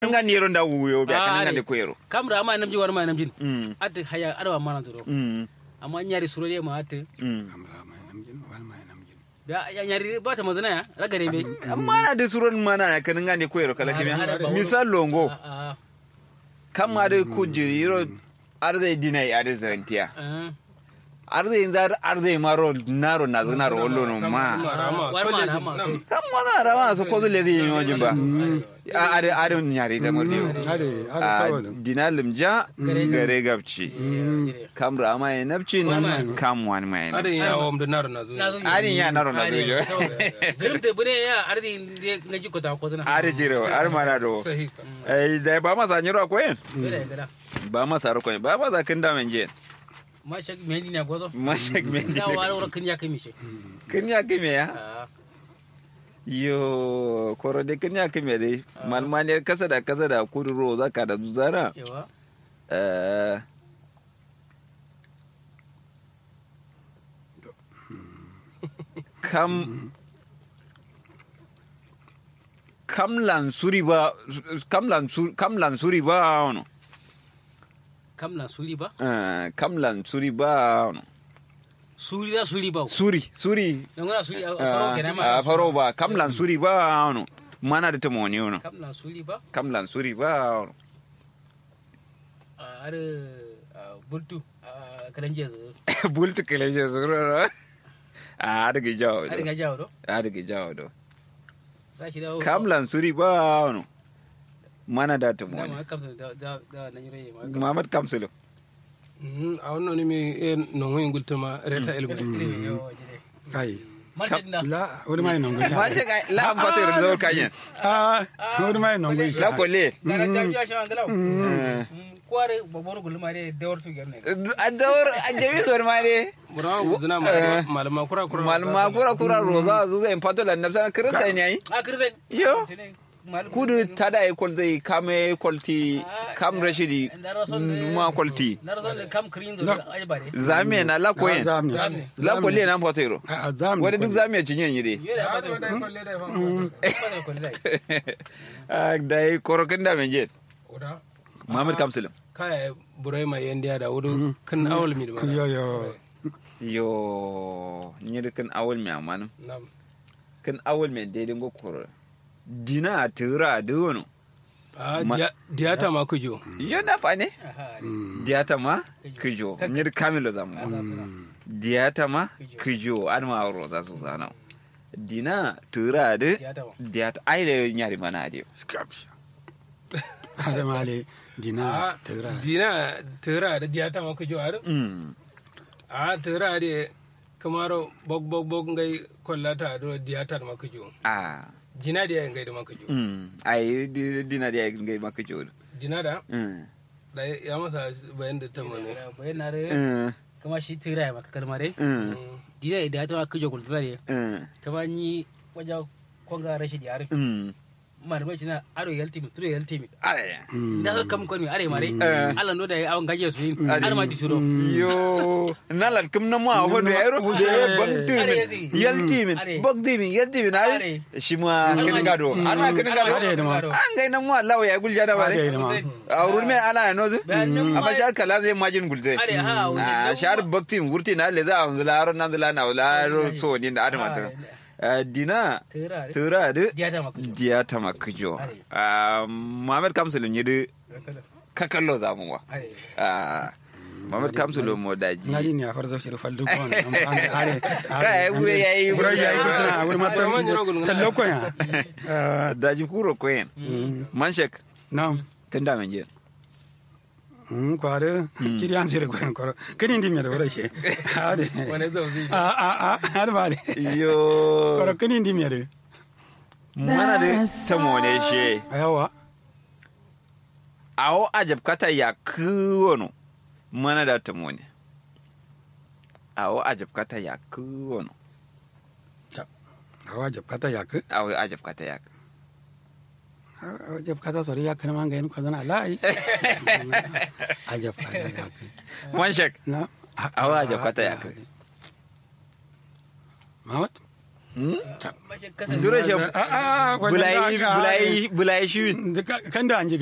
nga niro nda wuyo be Ah, kan nga are. de koyero kamra ama namji war ma namjin mm at haya arwa mana duro mm amma nyari suro de ma at mm amra mai namjin wal mai namjin da ya nyari ba ta mazana ya ragare be amma na de suron mana kan nga de koyero kala Are, are, kimya ba misal longo a kama de kujiro arde dinai arde zantia a arde inzar arde maro naro na naro wollo no ma war ma rama so kam mana rama so ko le di no jimba are are nyari da mordi ade ade a tawo dinalim ja gare gabci kam rama ya nabci kam wani mai ada ya wa da naro na zo arin ya naro na dojo zirim te bune ya ardi de ngaji ko ta ko zana are jiro are mana do sahi ai da ba masa nyiro ko yen bere gara ba masa ro ko ba masa kin da men je ma shak mendi na gozo mashak men da wala wala kin ya kai mishe kin ya kime ya Ah, yo koro de kin ya kime dai malmaniyar kasa da kasa da kuduro zaka da zuzara yawa eh kam kam lansuri ba kam lansuri kam lansuri ba ono kam na suri ba eh kam lansuri ba ono suri da suri ba suri suri dan wala suri a faro kenan ma a faro ba kam lansuri ba ono mana da tamoni ono kam na suri ba kam lansuri ba ono ar bultu kalan jezu bultu kele je zuro a daga jawo ar do ga jawo do a daga jawo do za shi da kam lansuri ba ono mana da da tamoni ma kam da da da nan yure ma Muhammad Kamsilo. a wannan ne mai eh, non wani gultuma reta elbu ilimi yo jide kai marshe da la wani mai non Ba ce ka la am fata da zawar kanyen. ah wani mai non gun La kolle. gara jami'a shi an galau kware babbar gulma ne da wartu gerne A dawar a jami sor ma ne. burawa zina malama kura kura Malma kura kura roza zu zai fato la nafsa kirsa ne yayi. a kirzen Yo. Kudu tada e kol zai kame kolti kam rashidi ma kolti. na razon da kam kirin zo aje bare Zame na la koyen. zamni La kolle na fato ro. a zamni Wanda duk zame cinyen yi dai. yo da ba da ko ko dai Dai korokin da men je. oda Muhammad Kamsilo. kaya burai mai yan diya da wudu kan awal mi da ma yo yo Yo, nyir kan awal mi amanum. Nam. Kan awal mi daidai go koro. Dina tura da wono. a Ma- diya- diyata ma kujo Yo na fa ne. aha Diyata ma kijo. Nyir kamilo zamu. Diyata ma kijo an ma ro za su zana. Dina tura da Diyata ma. diyata ai da nyari mana ade. skapsha hada male dina a tira dina tira da diyata ma kujo a Mm. a tira da kamaro bog bog bog ngai kollata do diyata ma kujo Ah. dina da ngai da ma kujo Mm. Ai di- dina da ngai ma kijo. dina da Mm. da ya masa bayan da ta mane bayan na re Mm. kama shi tira ya maka kalma dai Mm. dida da ta kijo kultura ne Mm. ta ba ni waja konga rashi da yare Mm. marmai shi na aro yalti mi turo yalti mi Ai. da ka kam kon mi are mare Eh. Allah no da ya awon gaje su yin ar ma di suro yo nalar kim na ma hodo yaro Uje. bagti Are min yazi. yalti min Are. bagti min yalti min Are. ai shi ma kin gado ana kin gado Are da ma. an ga nan mu Allah ya gulja da Are bare da ma. aurul me ala ya nozu Bayanin ma- amma shar kala zai majin gulde are ha a shar bakti wurti na le za a zula ron nan zula na wala ro so ni da adama ta Eh, dina tira re tura da diya ta maka diya ta makijo Are. Muhammad Kamsulun yi da kakallo zamu wa are Ah, Muhammad Kamsulun mo daji ngadi ni afar zo shir faldu ko am ande are Kai, wuri yayi- wuri yayi gurtana wuri mata Amma ni rogun na. tallo ko ya Ah, daji kuro koyen manshek nam kan da menje mm kware kiri an sire ko en ko kini ndi mi da wura she ade wani zauzi a a a har bale yo ko kini ndi mi da mana da ta mone she ayawa awo ajab kata ya kuwono mana da ta mone awo ajab kata ya kuwono awa jab kata yak awo ajab kata ya awa jab kata sori yak na manga en ko dana lai ajab kata yak manshek na awo ajab kata ya Mamat mashi kasar dure shi a a bulayi bulayi bulayi shi kan da an ji